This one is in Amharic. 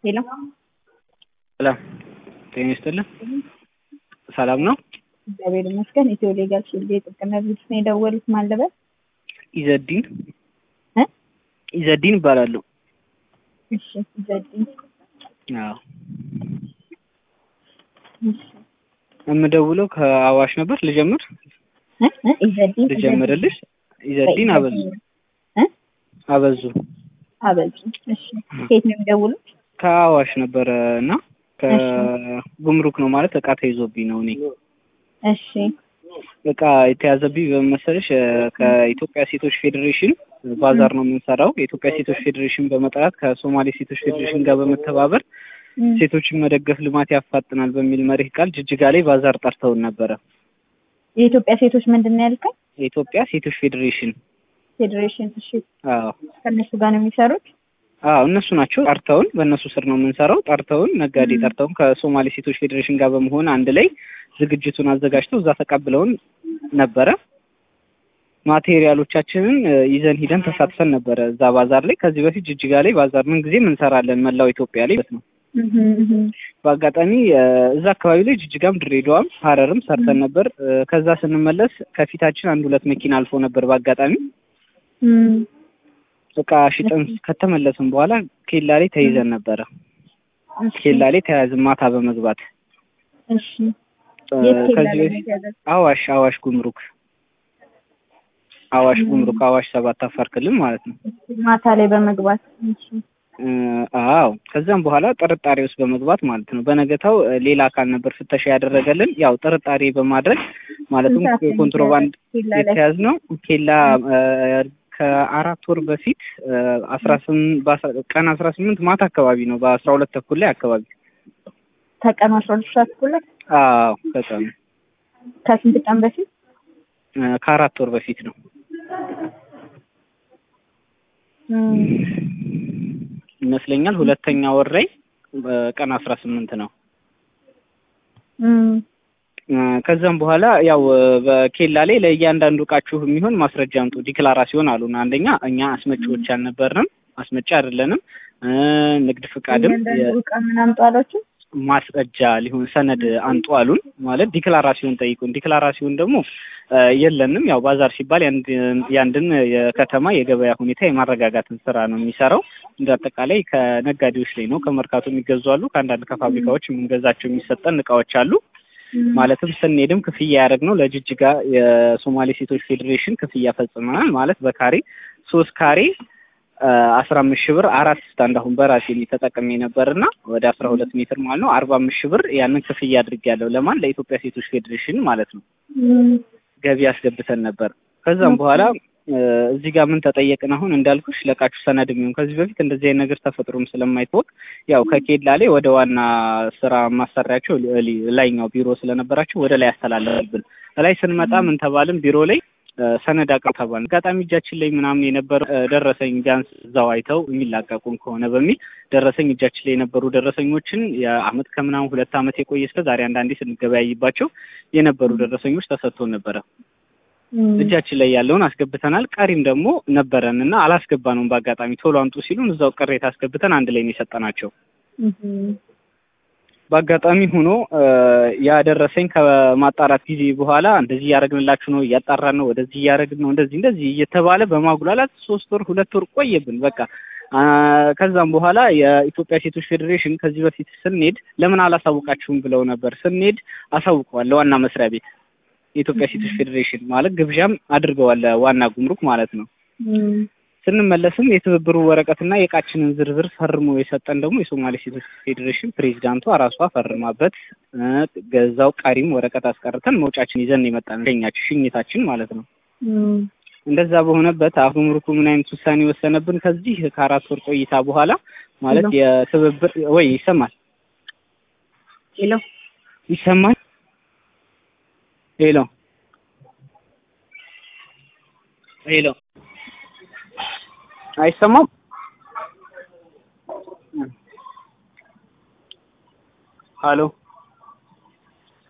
ሄሎ ሰላም ጤና ይስጥልን። ሰላም ነው? እግዚአብሔር ይመስገን። ኢትዮ ሌጋል ሺልድ የጥብቅና ድርጅት ነው የደወሉት። ማን ልበል? ኢዘዲን እ ኢዘዲን እባላለሁ። እሺ ዘዲን አዎ እሺ የምደውለው ከአዋሽ ነበር። ልጀምር እ እ ኢዘዲን ልጀምርልሽ። ኢዘዲን አበዙ እ አበዙ አበዙ። እሺ ከየት ነው የሚደውሉት? ከአዋሽ ነበረ እና ከጉምሩክ ነው ማለት እቃ ተይዞብኝ ነው። እኔ እሺ እቃ የተያዘብኝ በመሰለሽ ከኢትዮጵያ ሴቶች ፌዴሬሽን ባዛር ነው የምንሰራው። የኢትዮጵያ ሴቶች ፌዴሬሽን በመጥራት ከሶማሌ ሴቶች ፌዴሬሽን ጋር በመተባበር እም፣ ሴቶችን መደገፍ ልማት ያፋጥናል በሚል መሪህ ቃል ጅጅጋ ላይ ባዛር ጠርተውን ነበረ። የኢትዮጵያ ሴቶች ምንድን ነው ያልከኝ? የኢትዮጵያ ሴቶች ፌዴሬሽን ፌዴሬሽን። እሺ አዎ ከእነሱ ጋር ነው የሚሰሩት? አዎ እነሱ ናቸው ጠርተውን፣ በእነሱ ስር ነው የምንሰራው። ጠርተውን ነጋዴ ጠርተውን ከሶማሌ ሴቶች ፌዴሬሽን ጋር በመሆን አንድ ላይ ዝግጅቱን አዘጋጅተው እዛ ተቀብለውን ነበረ። ማቴሪያሎቻችንን እ, ይዘን ሂደን ተሳትፈን ነበረ እዛ ባዛር ላይ። ከዚህ በፊት ጅጅጋ ላይ ባዛር ምን ጊዜም እንሰራለን መላው ኢትዮጵያ ላይ ማለት ነው። እህ እህ በአጋጣሚ እ, እዛ አካባቢ ላይ ጅጅጋም፣ ድሬዳዋም፣ ሀረርም ሰርተን ነበር። እ, ከዛ ስንመለስ ከፊታችን አንድ ሁለት መኪና አልፎ ነበር በአጋጣሚ እም፣ እቃ ሽጠን ከተመለስን በኋላ ኬላ ላይ ተይዘን ነበረ። እሺ ኬላ ላይ ተያዝን ማታ በመግባት እሺ እ፣ የት ኬላ ከዚህ ላይ በፊት ነው አዋሽ አዋሽ ጉምሩክ አዋሽ ጉምሩክ አዋሽ ሰባት አፋር ክልል ማለት ነው። ማታ ላይ በመግባት እሺ እ፣ አዎ ከዛም በኋላ ጥርጣሬ ውስጥ በመግባት ማለት ነው። በነገታው እ፣ ሌላ አካል ነበር ፍተሻ ያደረገልን። ያው ጥርጣሬ በማድረግ ማለትም ስንት ሰዓት ነው ኮንትሮባንድ ኬላ ላይ? የተያዝነው ኬላ እ፣ ከአራት ወር በፊት እ፣ አስራ ስምንት በአስራ- ቀን አስራ ስምንት ማታ አካባቢ ነው በአስራ ሁለት ተኩል ላይ አካባቢ ከቀኑ አስራ ሁለት ሰዓት እኩል ላይ አዎ ከቀኑ ከስንት ቀን በፊት? እ፣ ከአራት ወር በፊት ነው። እም፣ ይመስለኛል ሁለተኛ ወር ላይ በቀን አስራ ስምንት ነው። እም፣ እ፣ ከዛም በኋላ ያው እ፣ በኬላ ላይ ለእያንዳንዱ እቃችሁ የሚሆን ማስረጃ አምጡ ዲክላራሲዮን አሉን። አንደኛ እኛ አስመጪዎች አልነበርንም፣ አስመጪ አይደለንም። እ፣ ንግድ ፍቃድም እያንዳንዱ እቃ ምን አምጡ አሏችሁ? ማስረጃ ሊሆን ሰነድ አንጡ አሉን። ማለት ዲክላራሲዮን ጠይቁን። ዲክላራሲዮን ደግሞ እ፣ የለንም። ያው ባዛር ሲባል የአንድ- የአንድን የከተማ የገበያ ሁኔታ የማረጋጋትን ስራ ነው የሚሰራው። እንደ አጠቃላይ ከነጋዴዎች ላይ ነው። ከመርካቶ የሚገዙ አሉ። ከአንዳንድ ከፋብሪካዎች የምንገዛቸው የሚሰጠን እቃዎች አሉ። ማለትም ስንሄድም ክፍያ ያደረግነው ለጅጅጋ የሶማሌ ሴቶች ፌዴሬሽን ክፍያ ፈጽመናል። ማለት በካሬ ሶስት ካሬ አስራ አምስት ሺህ ብር አራት ስታንድ አሁን በራሴ ተጠቅሜ ነበርና ወደ አስራ ሁለት ሜትር ማለት ነው አርባ አምስት ሺህ ብር ያንን ክፍያ አድርጌያለሁ። ለማን ለኢትዮጵያ ሴቶች ፌዴሬሽን ማለት ነው እም፣ ገቢ አስገብተን ነበር። ከዛም በኋላ እ፣ እዚህ ጋር ምን ተጠየቅን? አሁን እንዳልኩሽ ለቃችሁ ሰነድ የሚሆን ከዚህ በፊት እንደዚህ አይነት ነገር ተፈጥሮም ስለማይታወቅ ያው ከኬላ ላይ ወደ ዋና ስራ ማሰሪያቸው ሊ- ሊ- ላይኛው ቢሮ ስለነበራቸው ወደ ላይ ያስተላለፍብን። ላይ ስንመጣ ምን ተባልን? ቢሮ ላይ እ፣ ሰነድ አቅርቡ ተባልን። አጋጣሚ እጃችን ላይ ምናምን የነበረ እ፣ ደረሰኝ ቢያንስ እዛው አይተው የሚላቀቁም ከሆነ በሚል ደረሰኝ እጃችን ላይ የነበሩ ደረሰኞችን የአመት ከምናምን ሁለት አመት የቆየ እስከ ዛሬ አንዳንዴ ስንገበያይባቸው የነበሩ ደረሰኞች ተሰጥቶን ነበረ። እም፣ እጃችን ላይ ያለውን አስገብተናል። ቀሪም ደግሞ ነበረን እና አላስገባነውም። በአጋጣሚ ቶሎ አምጡ ሲሉን እዛው ቅሬታ አስገብተን አንድ ላይ ነው የሰጠናቸው። እም፣ በአጋጣሚ ሆኖ እ፣ ያደረሰኝ ከማጣራት ጊዜ በኋላ እንደዚህ እያደረግንላችሁ ነው፣ እያጣራን ነው፣ ወደዚህ እያደረግን ነው፣ እንደዚህ እንደዚህ እየተባለ በማጉላላት ሶስት ወር ሁለት ወር ቆየብን። በቃ አ፣ ከዛም በኋላ የኢትዮጵያ ሴቶች ፌዴሬሽን ከዚህ በፊት ስንሄድ ለምን አላሳውቃችሁም ብለው ነበር። ስንሄድ አሳውቀዋል ለዋና መስሪያ ቤት የኢትዮጵያ ሴቶች ፌዴሬሽን ማለት ግብዣም አድርገዋል ለዋና ጉምሩክ ማለት ነው። እም፣ ስንመለስም የትብብሩ ወረቀትና የእቃችንን ዝርዝር ፈርሞ የሰጠን ደግሞ የሶማሌ ሴቶች ፌዴሬሽን ፕሬዚዳንቷ ራሷ ፈርማበት እ፣ ገዛው ቀሪም ወረቀት አስቀርተን መውጫችን ይዘን የመጣን ሸኛችን ሽኝታችን ማለት ነው። እም፣ እንደዛ በሆነበት አሁን ጉምሩኩ ምን አይነት ውሳኔ ወሰነብን? ከዚህ ከአራት ወር ቆይታ በኋላ ማለት ሄሎ። የትብብር ወይ ይሰማል ሄሎ ይሰማል ሄሎ ሄሎ አይሰማም ሀሎ